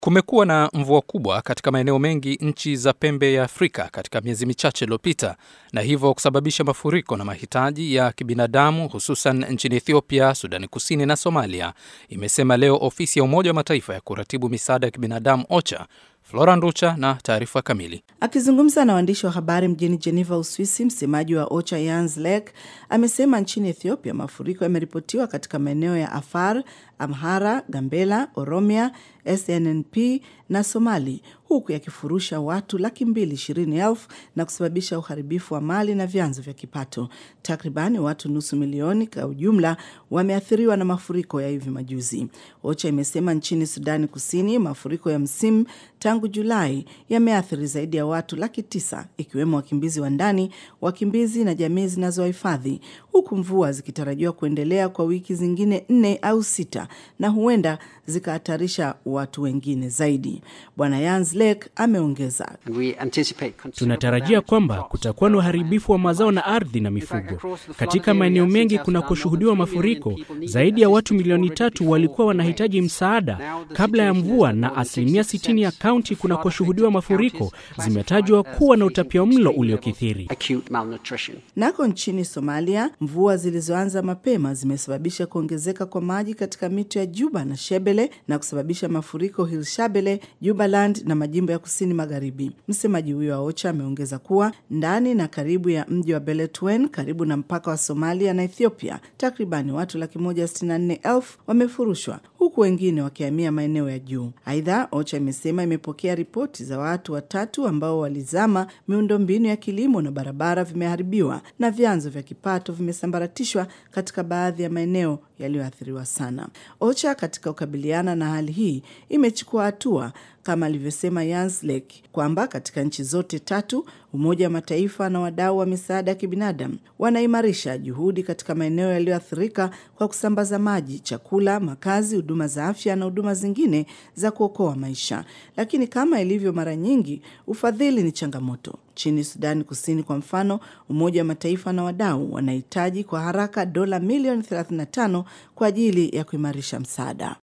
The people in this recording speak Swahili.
Kumekuwa na mvua kubwa katika maeneo mengi nchi za pembe ya Afrika katika miezi michache iliyopita, na hivyo kusababisha mafuriko na mahitaji ya kibinadamu hususan nchini Ethiopia, Sudani Kusini na Somalia, imesema leo ofisi ya Umoja wa Mataifa ya kuratibu misaada ya kibinadamu OCHA. Flora Nducha na taarifa kamili. Akizungumza na waandishi wa habari mjini Geneva, Uswisi, msemaji wa OCHA Jens Lek amesema nchini Ethiopia mafuriko yameripotiwa katika maeneo ya Afar, Amhara, Gambela, Oromia, SNNP na Somali, huku yakifurusha watu laki mbili ishirini elfu na kusababisha uharibifu wa mali na vyanzo vya kipato. Takribani watu nusu milioni kwa ujumla wameathiriwa na mafuriko ya hivi majuzi. OCHA imesema nchini Sudani Kusini mafuriko ya msimu tangu Julai yameathiri zaidi ya watu laki tisa ikiwemo wakimbizi wa ndani, wakimbizi na jamii zinazowahifadhi, huku mvua zikitarajiwa kuendelea kwa wiki zingine nne au sita na huenda zikahatarisha watu wengine zaidi. Bwana Jens Lek ameongeza, tunatarajia kwamba kutakuwa na uharibifu wa mazao na ardhi na mifugo katika maeneo mengi kunakoshuhudiwa mafuriko. Zaidi ya watu milioni tatu walikuwa wanahitaji msaada kabla ya mvua, na asilimia 60 ya kaunti kunakoshuhudiwa mafuriko zimetajwa kuwa na utapiamlo uliokithiri. Nako nchini Somalia, mvua zilizoanza mapema zimesababisha kuongezeka kwa maji katika mito ya Juba na Shebele na kusababisha mafuriko Hilshabele, Jubaland na majimbo ya kusini magharibi. Msemaji huyo wa OCHA ameongeza kuwa ndani na karibu ya mji wa Beledweyne karibu na mpaka wa Somalia na Ethiopia, takribani watu laki moja sitini na nne elfu wamefurushwa huku wengine wakihamia maeneo ya juu. Aidha, OCHA imesema imepokea ripoti za watu watatu ambao walizama, miundombinu ya kilimo na barabara vimeharibiwa na vyanzo vya kipato vimesambaratishwa katika baadhi ya maeneo yaliyoathiriwa sana. OCHA katika kukabiliana na hali hii imechukua hatua kama alivyosema Jens Lek kwamba katika nchi zote tatu Umoja wa Mataifa na wadau wa misaada ya kibinadamu wanaimarisha juhudi katika maeneo yaliyoathirika kwa kusambaza maji, chakula, makazi, huduma za afya na huduma zingine za kuokoa maisha. Lakini kama ilivyo mara nyingi, ufadhili ni changamoto. Nchini Sudani Kusini kwa mfano, Umoja wa Mataifa na wadau wanahitaji kwa haraka dola milioni 35 kwa ajili ya kuimarisha msaada.